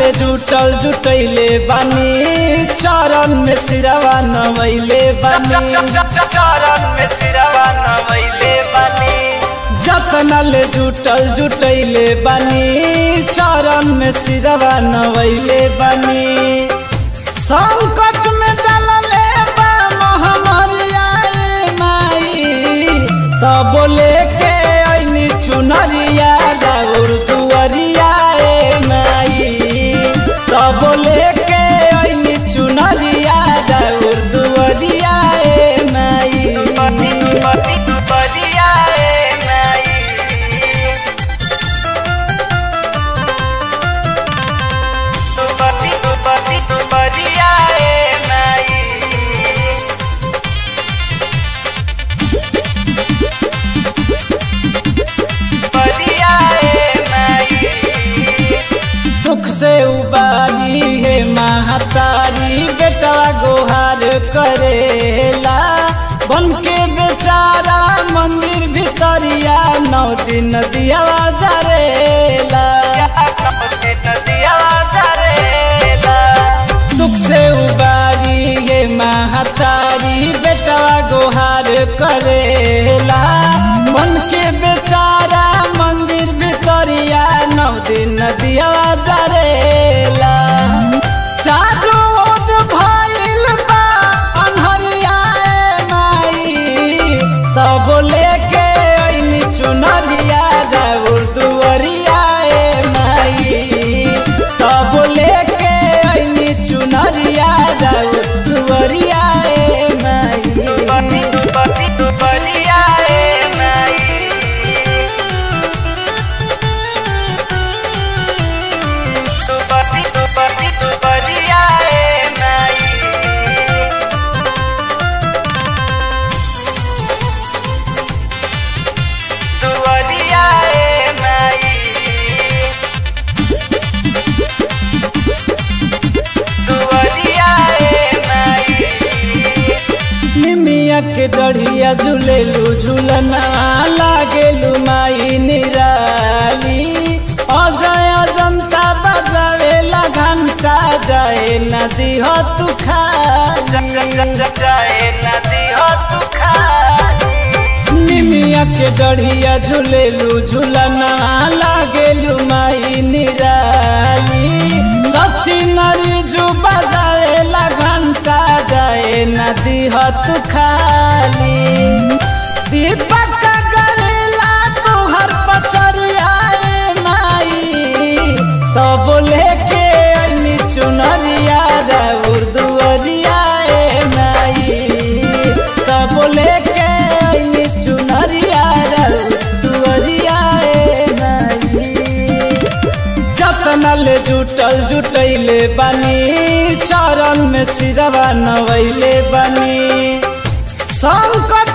ले जुटल जुटैले बानी चरण में सिरवा नवैले बानी चरण में सिरवा नवैले बानी जतन ले जुटल जुटैले बानी चरण में सिरवा नवैले बानी संकट में डलले बा मोहमरिया रे माई तब लेके ऐनी चुनरिया राउर दुअरिया रे माई तब लेके ऐनी चुनरिया राउर दुअरिया रे माई पति पति बलिया रे माई पति पति बलिया रे माई बलिया रे माई दुख से उबारी है महातारी बेटा गोहार करेला बन के बेचारा मंदिर भितरिया नौ दिन दिया जरेला दुख से उबारी है महातारी बेटा गोहार करेला मन के बेचारा मंदिर भितरिया नौ दिन दिया जरेला चारू ओर भइल बा अन्हरिया ए माई तब लेके ऐनी चुनरिया राउर दुअरिया ए माई तब लेके ऐनी चुनरिया राउर दुअरिया ए माई निमिया के डढ़िया झूलेलू झूलना लागेलू माई निराली अजय जनता बजावेला घंटा जाए नदी हो तू निमिया के डढ़िया झूलेलू झूलना लागेलू माई निराली सची नरी जू बजावेला घंटा जाए नदी हो तू खाली दीपक गरेला तुहर पचरिया ए माई तब लेके ऐनी चुनरिया राउर दुअरिया ए माई तब लेके ऐनी चुनरिया राउर दुअरिया ए माई जतन ले जुटल जुटैले बानी चरण में सिरवा नवैले बानी संकट